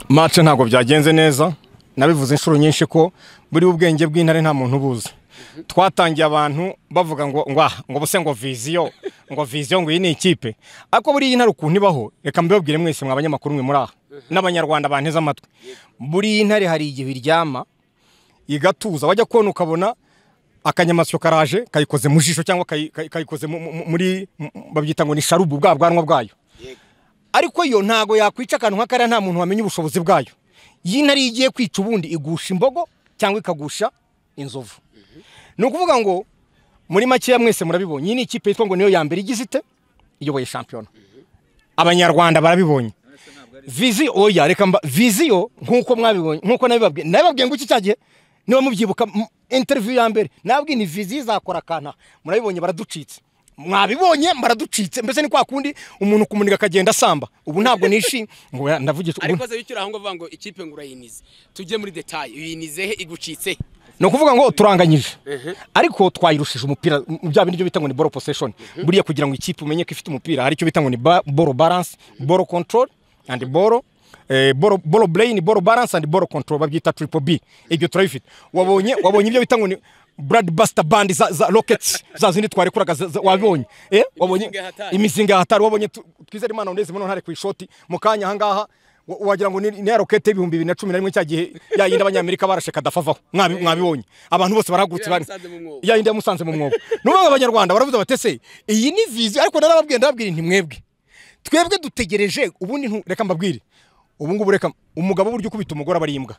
mace ntabwo byagenze neza nabivuze inshuro nyinshi ko buriya ubwenge bw'intare nta muntu ubuzi twatangiye abantu bavuga ngo ngwaha ngo bose ngo viziyo ngo viziyo ngo iyi ni ikipe ariko buriya intare ukuntu ibaho reka mbibabwire mwese mwa banyamakuru mwe muri aha n'abanyarwanda banteze amatwi buriya intare hari igihe iryama igatuza wajya kubona ukabona akanyamasyo karaje kayikoze mu jisho cyangwa kayi- kayi- kayikoze mu- mu- muri babyita ngo ni sharubu bwa bwanwa bwayo ariko yo ntago yakwica akantu nk'akariya nta muntu wamenya ubushobozi bwayo iyi ntare iyo igiye kwica ubundi igusha imbogo cyangwa ikagusha inzovu ni ukuvuga ngo muri makeya mwese murabibonye iyi ni ikipe yitwa ngo niyo ya mbere igize ite iyoboye shampiyona abanyarwanda barabibonye viziyo oya reka mba viziyo nk'uko mwabibonye nk'uko nabibabwiye nabibabwiye ngo iki cya gihe niba mubyibuka m- interview ya mbere nababwiye ni viziyo izakora akanta murabibonye baraducitse mwabibonye baraducitse mbese ni kwa kundi umuntu kumuniga akagenda asamba ubu ntabwo nishimye ngo oya, ndavugisha ubu ariko se wicura aho ngaho uvuga ngo ikipe ngo urayinize tujye muri detaye uyinize he igucitse he ni ukuvuga ngo turanganyije ariko twayirushije umupira mu bya bindi byo bita ngo ni ball possession buriya kugira ngo ikipe umenye ko ifite umupira hari icyo bita ngo ni ba- ball balance ball control and ball eh, ball ball brain ball balance and ball control babyita triple B ibyo turabifite wabonye wabonye ibyo bita ngo ni Brad Buster Band za, za Rockets za zindi twarekuraga za- za- wabonye eh wabonye Imizinga yahatari. imizinga yahatari wabonye tu- twizere imana ndeze mbona ntare ku ishoti mu kanya ahangaha wa- wagira ngo ni ni ya rokete y'ibihumbi bibiri na cumi na rimwe cya gihe ya yindi abanyamerika barashe kadafa avaho Mwabi- mwabibonye abantu bose barahagurutse Iriya bari yamusanze mu mwobo. ya yindi yamusanze mu mwobo n'ubwo abanyarwanda baravuze batese iyi ni viziyo ariko narababwiye ndababwira nti mwebwe twebwe dutegereje ubundi ntu- reka mbabwire ubu ngubu reka umugabo burya ukubita umugore aba ari imbwa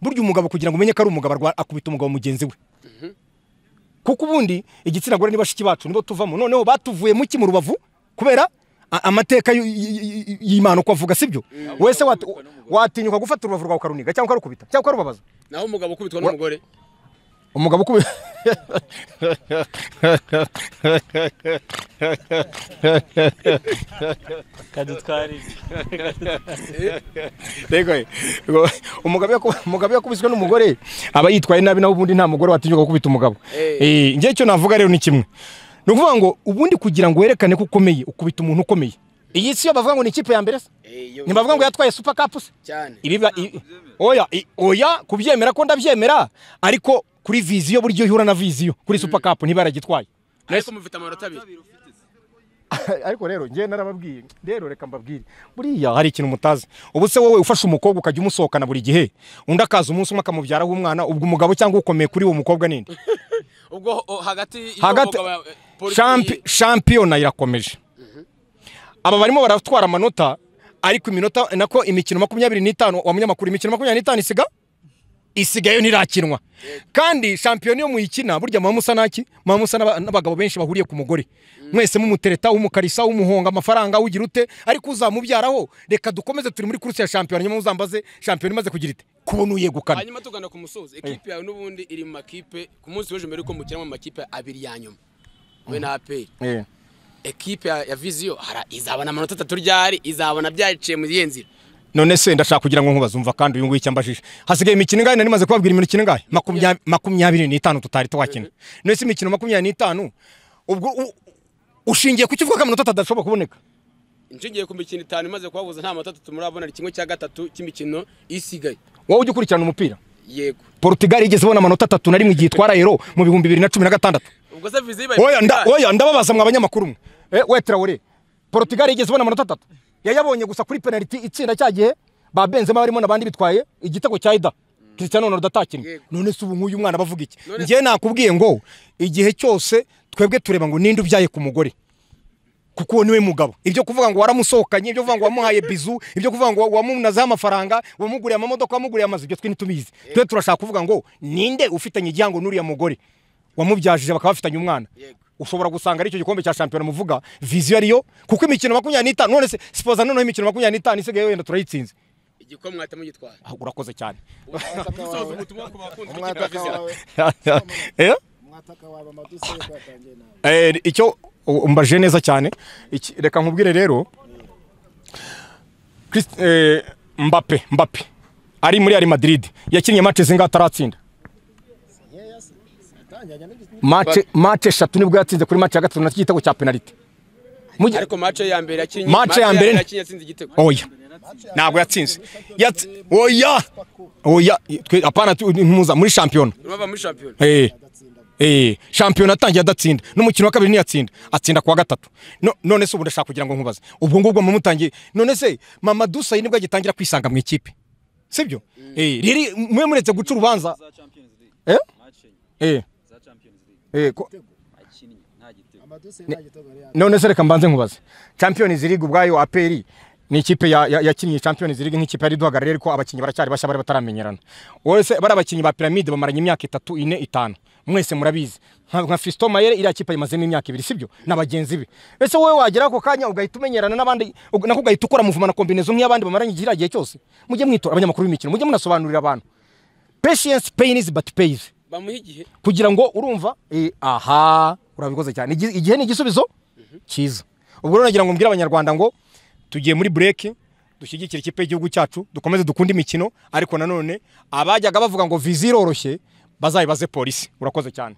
burya umugabo kugira ngo umenye ko ari umugabo arwa- akubita umugabo mugenzi we kuko ubundi igitsina gore ni bashiki bacu nibo tuvamo noneho batuvuye mu ki mu rubavu kubera a- amateka y'u- y- y- y- y'imana uko avuga sibyo wese wat- watinyuka gufata urubavu rwawe ukaruniga cyangwa ukarukubita cyangwa ukarubabaza naho umugabo ukubitwa n'umugore umugabo ukubi kadutwarize Rego, rego, umugabo yaku- umugabo yakubiswe n'umugore aba yitwaye nabi nawe ubundi nta mugore watinyuka gukubita umugabo Eh, njye icyo navuga rero ni kimwe ni ukuvuga ngo ubundi kugira ngo werekane ko ukomeye ukubita umuntu ukomeye iyi si yo bavuga ngo ni ikipe ya mbere se Eh, yo- ntibavuga ngo yatwaye super cup se cyane ibiba i- oya i- oya kubyemera ko ndabyemera ariko kuri viziyo buryo ihura na viziyo kuri super cup ntibaragitwaye ariko mufite amanota abiri ariko rero njye narababwiye rero reka mbabwire buriya hari ikintu mutazi ubu se wowe ufashe umukobwa ukajya umusohokana buri gihe undi akaza umunsi umwe akamubyaraho umwana ubwo umugabo cyangwa ukomeye kuri uwo mukobwa ninde ubwo o, hagati iyo hagati umugabo- eh, polisi- Champi- shampiyona irakomeje aba barimo baratwara amanota ariko iminota nako imikino makumyabiri n'itanu wa munyamakuru imikino makumyabiri n'itanu isiga isigayo ntirakinwa kandi shampiyona iyo muyikina burya muba musa naki muba musa n'aba- n'abagabo benshi bahuriye ku mugore mwese mumutereta umukarisa umuhonga amafaranga ugira ute ariko uzamubyaraho reka dukomeze turi muri kuruse ya shampiyona nyuma uzambaze shampiyona imaze kugira ite kubona uyegukana hanyuma tugana ku musozo ekipe yawe n'ubundi iri mu makipe ku munsi w'ejo mbere yuko mukina mu makipe abiri ya nyuma we na aperi Eh. ekipe ya ya viziyo hara- izabona amanota atatu ryari izabona byaciye muri iyo nzira none se ndashaka kugira ngo nkubaze umva kandi uyu nguyu icyo ambajije hasigaye imikino ingahe nari maze kubabwira imikino ingahe Makumya- makumyabiri n'itanu tutari twakina none se imikino makumyabiri n'itanu ubwo u- ushingiye ku kivuga ko amanota atatu adashobora kuboneka nshingiye ku mikino itanu imaze kubabuza nta manota atatu murabona ari kimwe cya gatatu cy'imikino isigaye wowe ujya ukurikirana umupira yego Portugal igeze ibona amanota atatu na rimwe igihe itwara Euro mu bihumbi bibiri na cumi na gatandatu ubwo se viziyo ibaye oya nda, ibaye- oya ndababaza mwa banyamakuru mwe eh wetra ore Portugal igeze ibona amanota atatu yayabonye gusa kuri penalty itsinda cya gihe ba Benzema barimo nabandi bitwaye igitego cya Ida Cristiano Ronaldo atakinnye Yego. none se ubu nk'uyu mwana bavuga iki None- njye nakubwiye ngo igihe cyose twebwe tureba ngo ninde ubyaye ku mugore kuko uwo niwe mugabo ibyo kuvuga ngo waramusohokanye ibyo kuvuga ngo wamuhaye bizu ibyo kuvuga ngo wamunazeho amafaranga wamuguriye amamodoka wamuguriye amazu ibyo twe ntitubizi twe turashaka kuvuga ngo ninde ufitanye igihango n'uriya mugore wamubyajije bakaba bafitanye umwana Yego. ushobora gusanga ari icyo gikombe cya shampiyona muvuga viziyo ariyo kuko imikino makumyabiri n'itanu none se sipoza noneho imikino makumyabiri n'itanu isigaye wenda turayitsinze igikombe mwahita mugitwara Ah, urakoze cyane umusozo ubutumwa ku bakunda ikipe ya umwataka viziyo wawe Eh? umwataka wawe amadosiye yuko yatangiye nawe Eh, icyo u- umbaje neza cyane Iki- reka nkubwire rero Christ- eh, mbape mbape ari muri ari madrid yakinnye match zinga ataratsinda nkeya se yatangiranye n'igitsina match match eshatu nibwo yatsinze kuri match ya gatatu na igitego cya penalty Mu gihe- ariko mace ya mbere yakinnye Match ya mbere- yakinnye atsinze igitego oya ntabwo yatsinze Yatsi- oya oya twe apana tu- ntimuza muri shampiyona urumva muri shampiyona Eh. Eh, shampiyona atangiye adatsinda n'umukino wa kabiri ntiyatsinda atsinda kuwa gatatu No- none se ubu ndashaka kugira ngo nkubaze ubwo ngubwo mumutangiye none se mama dusayi nibwo agitangira kwisanga mu ikipe sibyo Eh, riri mwe muretse guca urubanza za Champions League Eh? match enye Eh, za Champions League eh, ko- akinnye nta gitego amadosiye nta gitego yari yatsinze. none se reka mbanze nkubaze champions league ubwayo aperi ni ikipe ya- ya- yakinnye champions league nk'ikipe yari iduhagarariye ariko abakinnyi baracyari bashya bari bataramenyerana wowe se bari abakinnyi ba piramide bamaranye imyaka itatu ine itanu mwese murabizi nka nka fiston mayere iriya kipe ayimazemo imyaka ibiri sibyo na bagenzi be ese wowe wagera ako kanya ugahita umenyerana n'abandi ug- nako ugahita ukora muvuma na kombinezo nk'iy'abandi bamaranye kiriya gihe cyose mujye mwitora abanyamakuru b'imikino mujye munasobanurira abantu patience pain is but pays bamuha igihe kugira ngo urumva eh, aha urabikoze cyane Igi- igihe ni igisubizo cyiza ubwo rero nagira ngo mbwire abanyarwanda ngo tugiye muri bureke dushyigikire ikipe y'igihugu cyacu dukomeze dukunde imikino ariko nanone abajyaga bavuga ngo viza iroroshye bazayibaze polisi urakoze cyane